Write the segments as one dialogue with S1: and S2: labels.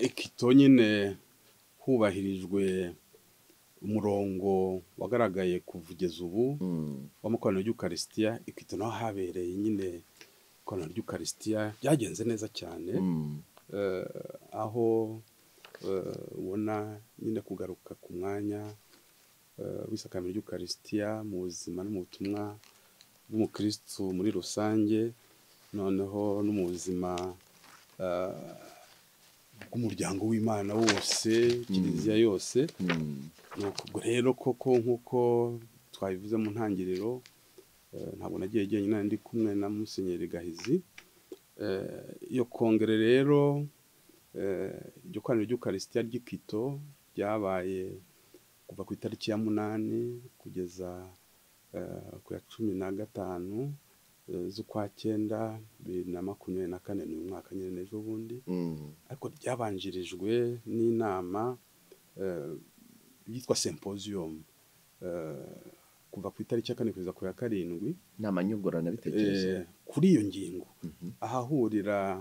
S1: ikito nyine hubahirijwe umurongo wagaragaye kugeza ubu w'amakoraniro y'ukarisitiya, ikito naho habereye nyine ikoraniro ry'ukarisitiya ryagenze neza cyane aho ubona nyine kugaruka ku mwanya w'isakame ry'ukarisitiya mu buzima no mu butumwa bw'umukirisitu muri rusange, noneho no mu buzima bw'umuryango w'Imana wose, kiliziya yose, ubwo rero koko nk'uko twabivuze mu ntangiriro, ntabwo nagiye jyenyine nari ndi kumwe na Musenyeri Gahizi, iyo kongere rero iryo koraniro ry'ukarisitiya ry'i Quito ryabaye kuva ku itariki ya munani kugeza ku ya cumi na gatanu z'ukwa cyenda bibiri na makumyabiri na kane, ni uyu mwaka nyine n'ejo bundi, ariko ryabanjirijwe n'inama yitwa sempoziyumu kuva ku itariki ya kane kugeza ku ya karindwi,
S2: inama nyunguranabitekerezo
S1: kuri iyo ngingo ahahurira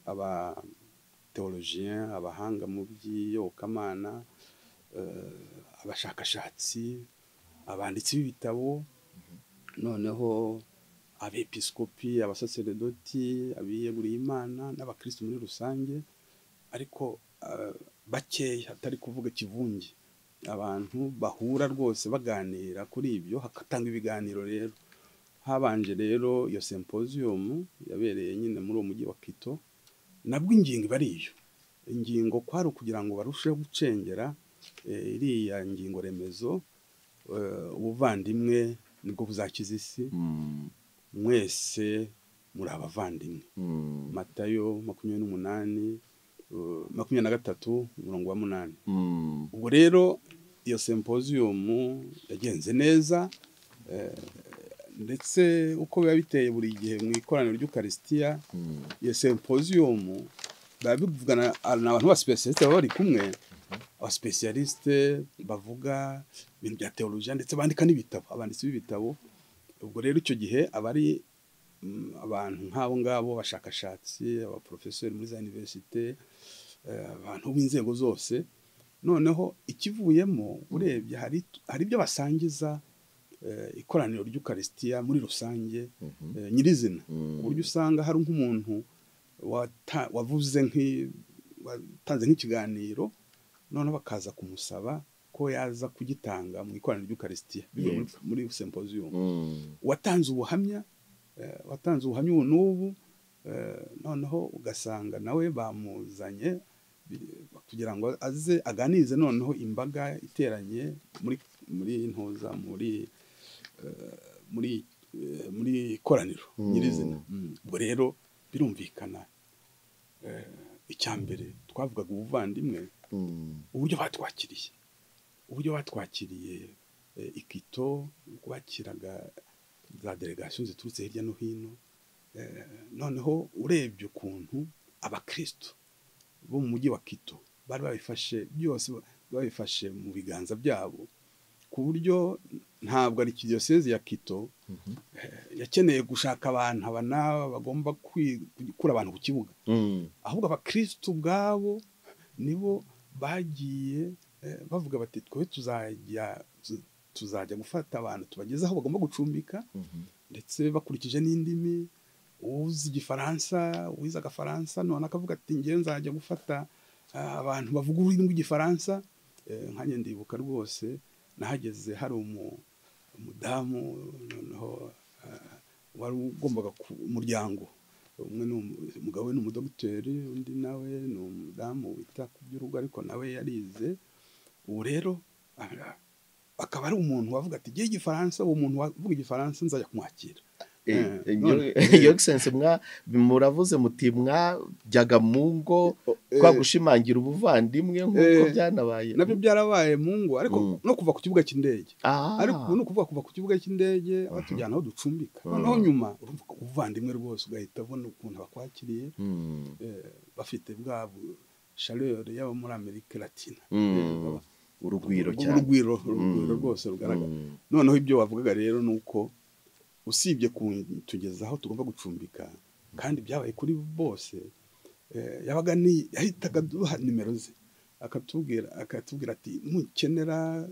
S1: abateolojiye, abahanga mu by'iyobokamana, abashakashatsi, abanditsi b'ibitabo, noneho abepiskopi, abasaseredoti, abiyeguriye Imana n'abakirisitu muri rusange, ariko bakeya atari kuvuga ikivunge, abantu bahura rwose baganira kuri ibyo, hagatanga ibiganiro rero, habanje rero iyo sempoziyumu yabereye nyine muri uwo mujyi wa Quito, nabwo ingingo iba ari iyo, ingingo kwari ukugira ngo barusheho gucengera iriya ngingo remezo, ubuvandimwe nibwo buzakiza isi, mwese muri abavandimwe, Matayo makumyabiri n'umunani makumyabiri na gatatu umurongo wa munani, ubwo rero iyo sempoziyumu yagenze neza ndetse uko biba biteye buri gihe mu ikoraniro ry'ukarisitiya, iyo sempoziyumu biba bivugana ni abantu b'abasipesiyalisite baba bari kumwe, abasipesiyalisite bavuga ibintu bya teolojiya ndetse bandika n'ibitabo, abanditsi b'ibitabo, ubwo rero icyo gihe aba ari abantu nk'abo ngabo, abashakashatsi, abaporofeseri muri za iniverisite, abantu b'inzego zose, noneho ikivuyemo urebye hari ibyo basangiza ikoraniro ry'ukarisitiya muri rusange nyirizina, ku buryo usanga hari nk'umuntu wavuze watanze nk'ikiganiro, noneho bakaza kumusaba ko yaza kugitanga mu ikoraniro ry'ukarisitiya muri sempoziyumu, uwatanze ubuhamya, watanze ubuhamya ubu n'ubu, noneho ugasanga nawe bamuzanye kugira ngo aze aganirize noneho imbaga iteranye muri ntuza muri ikoraniro nyirizina, ubwo rero birumvikana icya mbere twavugaga ubuvandimwe, uburyo batwakiriye, uburyo batwakiriye i Quito, uko bakiraga za delegasiyo ziturutse hirya no hino, noneho urebye ukuntu abakirisitu bo mu mujyi wa Quito bari babifashe byose babifashe mu biganza byabo, ku buryo ntabwo ari diyoseze ya Quito yakeneye gushaka abantu aba n'aba bagomba gukura abantu ku kibuga, ahubwo abakirisitu ubwabo nibo bagiye bavuga bati twe tuzajya gufata abantu tubageze aho bagomba gucumbika, ndetse bakurikije n'indimi, uzi igifaransa, uwize agafaransa none akavuga ati njyewe nzajya gufata abantu bavuga ururimi rw'igifaransa, nkanjye ndibuka rwose nahageze hari umudamu noneho wari ugombaga umuryango, umwe umugabo we ni umudogiteri, undi nawe ni umudamu wita ku by'urugo ariko nawe yarize, ubu rero akaba ari umuntu wavuga ati njyewe igifaransa, uwo muntu wavuga igifaransa nzajya kumwakira.
S2: Yogisense muravuze muti mwajyaga mu ngo kwa gushimangira ubuvandimwe nk'uko byanabaye
S1: nabyo byarabaye mu ngo ariko no kuva ku kibuga cy'indege, ariko ubu ni ukuvuga kuva ku kibuga cy'indege batujyana aho ducumbika, noneho nyuma urumva ubuvandimwe rwose ugahita ubona ukuntu bakwakiriye bafite bwa shareri y'abo muri Amerika Latina,
S2: urugwiro cyane
S1: urugwiro rwose rugaragara, noneho ibyo wavugaga rero ni uko usibye kutugezaho tugomba gucumbika kandi byabaye kuri bose, eh, yabaga ni yahitaga duha nimero ze akatubwira akatubwira ati mukenera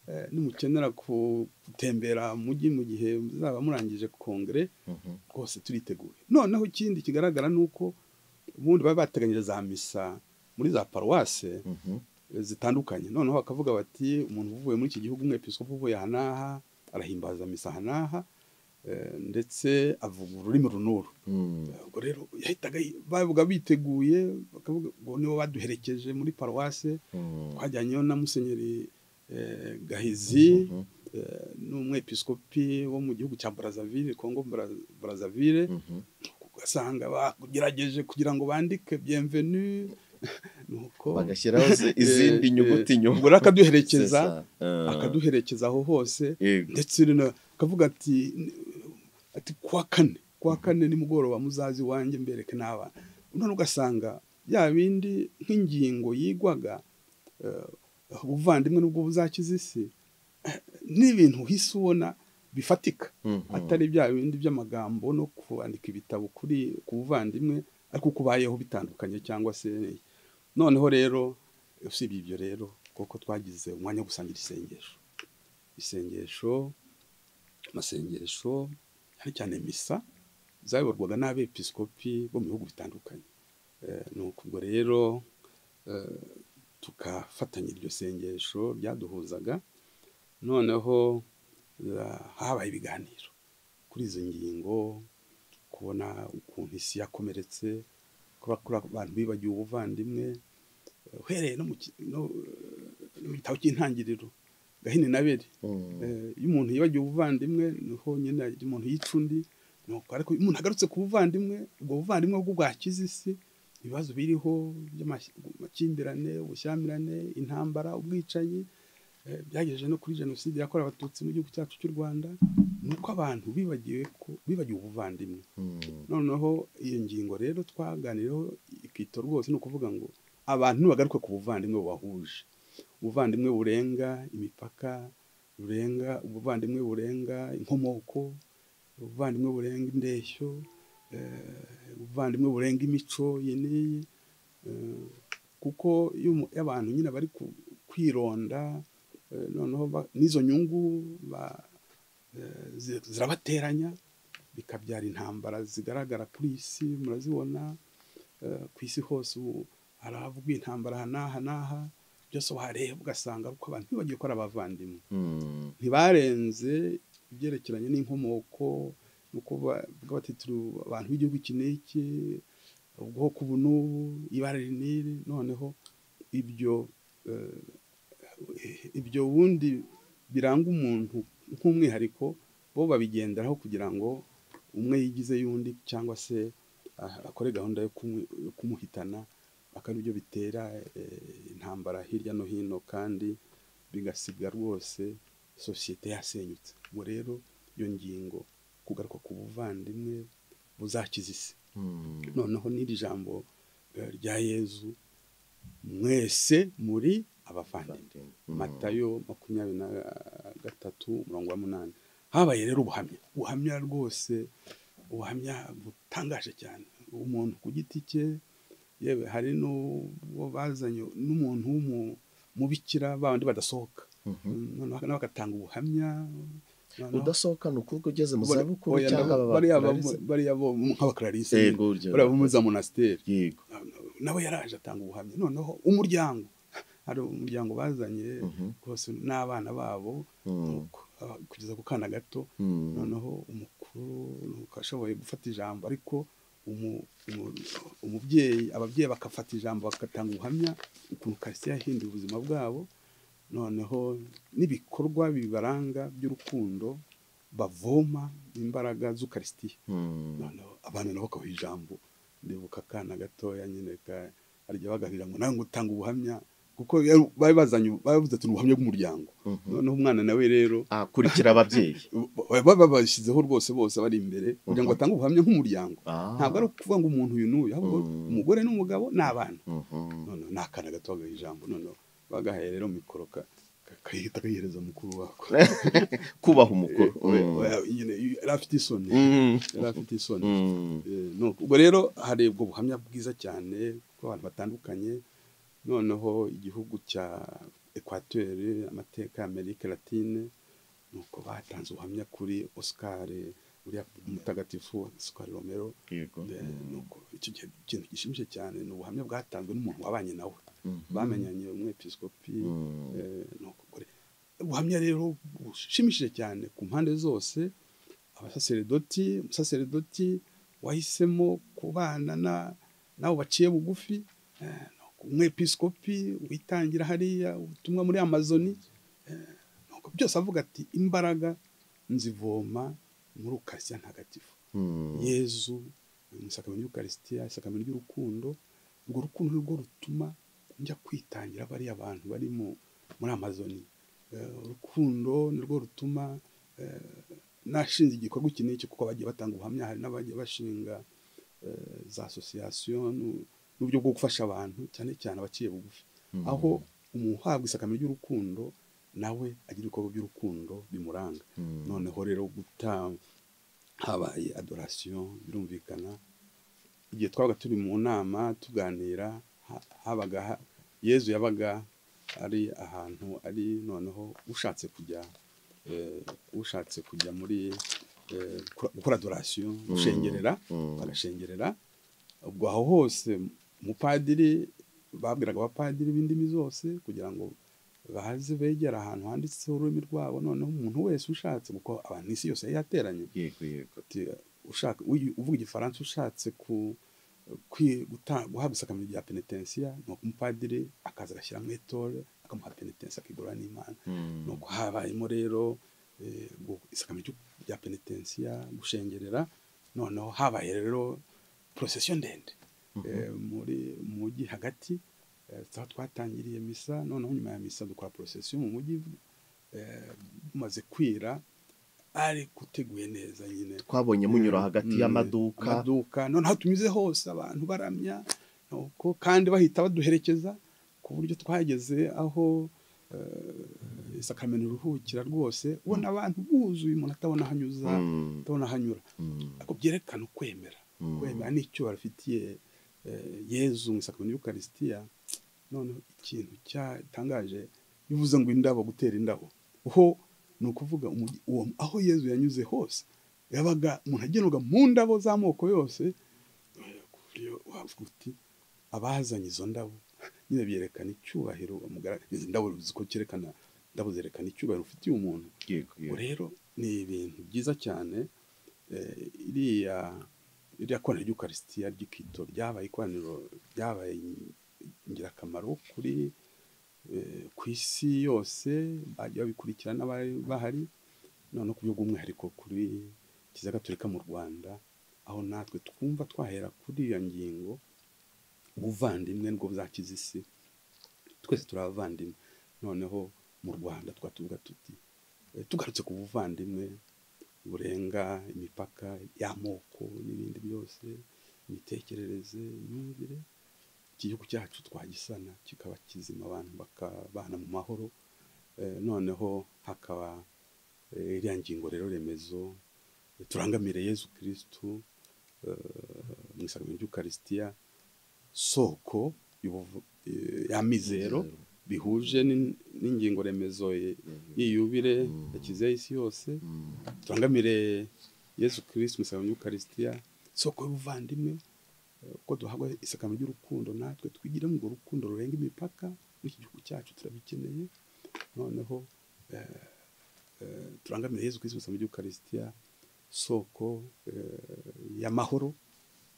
S1: eh, nimukenera ku- gutembera mu mujyi mu gihe muzaba murangije kongere rwose turiteguye noneho ikindi kigaragara ni uko ubundi baba bateganyije za misa muri za paruwase eh, zitandukanye noneho bakavuga bati umuntu uvuye muri iki gihugu umwepiskopi uvuye aha n'aha arahimbaza misa aha n'aha eh, ndetse avuga ururimi runuru ubwo rero yahitaga yi- babaga biteguye bakavuga ngo nibo baduherekeje muri paruwase twajyanyeyo na musenyeri eh, gahizi eh, n'umwepiskopi wo mu gihugu cya brazzaville congo Bra- brazzaville ugasanga bagerageje kugira ngo bandike bienvenu nuko
S2: bagashyiraho ze- izindi
S1: Eh,
S2: nyuguti
S1: eh,
S2: nyuma
S1: ubwo rero akaduherekeza
S2: akaduha
S1: akaduherekeza aho hose ndetse rino akavuga ati ati kwa kane kwa kane nimugoroba muzazi wanjye mbereke n'abana none ugasanga ya bindi nk'ingingo yigwaga eh, ubuvandimwe nubwo buzakiza isi eh, n'ibintu uhise ubona bifatika atari bya bindi by'amagambo no kwandika ibitabo kuri ku buvandimwe ariko uko ubayeho bitandukanye cyangwa se noneho rero usibye ibyo rero kuko twagize umwanya wo gusangira isengesho isengesho amasengesho cyane cyane misa zayoborwaga n'abepiskopi bo mu bihugu bitandukanye Eh, ni ukubwo rero eh, tukafatanya iryo sengesho ryaduhuzaga noneho eh, habaye ibiganiro kuri izo ngingo kubona ukuntu isi yakomeretse kuba kuri abantu bibagiwe ubuvandimwe eh, uhereye no mu ki- no, eh, no mu gitabo cy'intangiriro gahini na bere Eh, iyo umuntu yibagiwe ubuvandimwe niho nyine hagira umuntu yica undi nuko ariko iyo umuntu agarutse ku buvandimwe ubwo buvandimwe bwo bwakiza isi ibibazo biriho by'amakimbirane ubushyamirane intambara ubwicanyi eh, byagejeje no kuri jenoside yakorewe abatutsi mu gihugu cyacu cy'u rwanda ni uko abantu bibagiwe ko- bibagiwe ubuvandimwe noneho iyo ngingo rero twaganiriyeho ikito rwose ni ukuvuga ngo abantu nibagaruka ku buvandimwe bubahuje ubuvandimwe burenga imipaka burenga ubuvandimwe burenga inkomoko ubuvandimwe burenga indeshyo eh, ubuvandimwe burenga imico iyi n'iyi eh, kuko iyo umu- iyo abantu nyine bari ku- kwironda eh, noneho ba- n'izo nyungu ba- eh, zi- zirabateranya bikabyara intambara zigaragara kuri iyi si murazibona eh, ku isi hose ubu haravugwa intambara aha n'aha n'aha byose wahareba ugasanga ariko abantu ntibagiye ko ari abavandimwe ntibarenze ibyerekeranye n'inkomoko no kuba bati turi abantu b'igihugu iki n'iki ubwoko ubu n'ubu ibara iri n'iri noneho ibyo eh, ibyo ubundi biranga umuntu nk'umwihariko bo babigenderaho kugira ngo umwe yigize y'undi cyangwa se ah, akore gahunda yo kumu- yo kumuhitana akaba byo bitera eh, intambara hirya no hino kandi bigasiga rwose sosiyete yasenyutse ubwo rero iyo ngingo kugaruka ku buvandimwe buzakiza isi noneho n'iri jambo eh, rya yezu mwese muri abavandimwe matayo makumyabiri na gatatu mirongo umunani habaye rero ubuhamya ubuhamya rwose ubuhamya butangaje cyane umuntu ku giti cye yewe hari n'uwo bazanye n'umuntu w'umubikira bandi badasohoka noneho nawe agatanga ubuhamya noneho-
S2: udasohokana ukuboko ugeze mu
S1: Bari-
S2: zabukuru
S1: oya,
S2: cyangwa
S1: ndaba-
S2: aba
S1: bariya bo-
S2: bakurariza?
S1: bariya bo nk'abakararisi
S2: Yego, uryo-
S1: bariya bo muri za monasiteri
S2: yego
S1: nawe yaraje atanga ubuhamya noneho umuryango hari umuryango bazanye
S2: Mhm.
S1: rwose n'abana babo
S2: Mm.
S1: nuko, ah, kugeza ku kana gato
S2: Mm.
S1: noneho umukuru nuko ashoboye gufata ijambo ariko umu- umu- umubyeyi ababyeyi bagafata ijambo bagatanga ubuhamya ukuntu karisiya yahinduye ubuzima bwabo noneho n'ibikorwa bibaranga by'urukundo bavoma imbaraga z'ukarisitiya
S2: Mm.
S1: noneho abana nabo bakabaha ijambo ndibuka akana gatoya nyine ka arya bagarira ngo nawe ngutanga ubuhamya kuko yari- bari bazanye bavuze ati ni ubuhamya bw'umuryango
S2: Mhm.
S1: noneho umwana nawe rero
S2: akurikira ababyeyi
S1: ba- ba- babashyizeho rwose bose bari imbere kugira ngo
S2: Mhm.
S1: batange ubuhamya nk'umuryango
S2: Ah.
S1: ntabwo ari ukuvuga ngo umuntu uyu n'uyu ahubwo
S2: Mm.
S1: umugore n'umugabo ni abana
S2: Mhm.
S1: noneho ni akana gato bagaha ijambo noneho bagahaye rero mikoro ka- ka- akayihita akayihereza mukuru wako
S2: kubaha umukuru Mm.
S1: Oya, nyine yari afite isoni
S2: Mm.
S1: yari afite isoni
S2: Mm.
S1: Eh, nuko- ubwo rero harebwa ubuhamya bwiza cyane bw'abantu batandukanye noneho igihugu cya ekwateri amateka ya amerika latine nuko batanze ubuhamya kuri oscar uriya mutagatifu oscar romero
S2: Yego.
S1: Eh, nuko icyo gihe ikintu gishimishije cyane ni ubuhamya bwatanzwe n'umuntu wabanye nawe
S2: Mhm.
S1: bamenyanye umwepiskopi
S2: Mm.
S1: eh, nuko gore. ubuhamya rero bushimishije cyane ku mpande zose abasaseredoti umusaseredoti wahisemo kubana na nabo baciye bugufi eh, nuko umwepiskopi witangira hariya ubutumwa muri amazoni eh, nuko byose avuga ati imbaraga nzivoma muri ukaritsiya ntagatifu
S2: Mm.
S1: yezu mu isakamenya ry'ukarisitiya isakamenya ry'urukundo urwo rukundo ni rwo rutuma njya kwitangira bariya bantu bari mu muri amazoni Eh, urukundo ni rwo rutuma eh, nashinze igikorwa iki n'iki kuko bagiye batanga ubuhamya hari n'abagiye bashinga eh, za asosiyasiyo n'u- n'uburyo bwo gufasha abantu cyane cyane abaciye bugufi
S2: Mm.
S1: aho umuntu uhabwa isakamenya ry'urukundo nawe agira ibikorwa by'urukundo bimuranga
S2: Mm.
S1: noneho rero guta habaye adorasiyo birumvikana igihe twabaga turi mu nama tuganira ha- habaga ha- yezu yabaga ari ahantu ari noneho ushatse kujya eh, ushatse kujya muri eh, gukora- gukora adorasiyo gushengerera
S2: Mm.
S1: bagashengerera ubwo aho hose umupadiri babwiraga abapadiri b'indimi zose kugira ngo baze begera ahantu handitseho ururimi rwabo noneho umuntu wese ushatse kuko abantu isi yose yari yateranye
S2: Yego, yego.
S1: ati ushaka uyu- uvuga igifaransa ushatse ku kwi- guta- guhabwa isakamiro rya penetensiya ni uko umupadiri akaza agashyiramo etore akamuha penetensiya akigura n'imana
S2: Mm.
S1: nuko habayemo rero eh, gu- isakamiro ry'u- rya penetensiya gushengerera noneho habaye rero porosesiyo ndende eh, muri mu mujyi hagati eh, aho twatangiriye misa noneho nyuma ya misa dukora porosesiyo mu mujyi eh, bumaze kwira ari guteguye neza nyine
S2: twabonye munyura hagati
S1: Mm,
S2: y'amaduka
S1: amaduka noneho aho tunyuze hose abantu baramya nuko kandi bahita baduherekeza ku buryo twageze aho eh, isakameno iruhukira rwose ubona abantu buzuye umuntu atabona aho anyuza
S2: Mm.
S1: atabona aho anyura
S2: Mm.
S1: ariko byerekana ukwemera
S2: Mm.
S1: kwemera n'icyubahiro afitiye eh, yezu mu isakameno y'ukarisitiya noneho ikintu cyatangaje bivuze ngo indabo gutera indabo ho ni ukuvuga umujyi- uwo aho yezu yanyuze hose yabaga umuntu agenerwa mu ndabo z'amoko yose eh, ku buryo wavuga uti abazanye izo ndabo nyine byerekana icyubahiro bamugaragaza izi ndabo uzi ko cyerekana indabo zerekana icyubahiro ufitiye umuntu
S2: Yego,
S1: ubu
S2: yego.
S1: rero ni ibintu byiza cyane eh, iriya iriya koraniro ry'ukarisitiya ry'ikito ryabaye ikoraniro ryabaye ingirakamaro kuri eh, ku isi yose bagiye babikurikirana abari bahari noneho ku buryo bw'umwihariko kuri kiliziya gatolika mu rwanda aho natwe twumva twahera kuri iyo ngingo ubuvandimwe nibwo buzakiza isi twese turi abavandimwe noneho mu rwanda tukaba tuvuga tuti Eh, tugarutse ku buvandimwe burenga imipaka y'amoko n'ibindi byose imitekerereze imyumvire iki gihugu cyacu twagisana kikaba kizima abantu bakabana mu mahoro Eh, noneho hakaba eh, iriya ngingo rero remezo eh, turangamire yezu kirisitu eh, mu isakamiro ry'ukarisitiya soko y'ubuvu- eh, y'amizero bihuje n'in- n'ingingo remezo ye- y'iyubire yakizeho isi yose
S2: Mm.
S1: turangamire yesu kirisiti musabanya y'ukarisitiya soko y'ubuvandimwe eh, uko duhabwa isakamyo ry'urukundo natwe twigire mu urwo rukundo rurenga imipaka muri iki gihugu cyacu turabikeneye noneho eh, eh, turangamire yesu kirisiti musabanya y'ukarisitiya soko eh, y'amahoro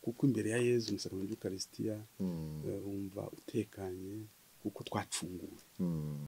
S1: kuko imbere ya yesu musabanya y'ukarisitiya
S2: Mm.
S1: eh, wumva utekanye kuko twacunguwe
S2: Mm.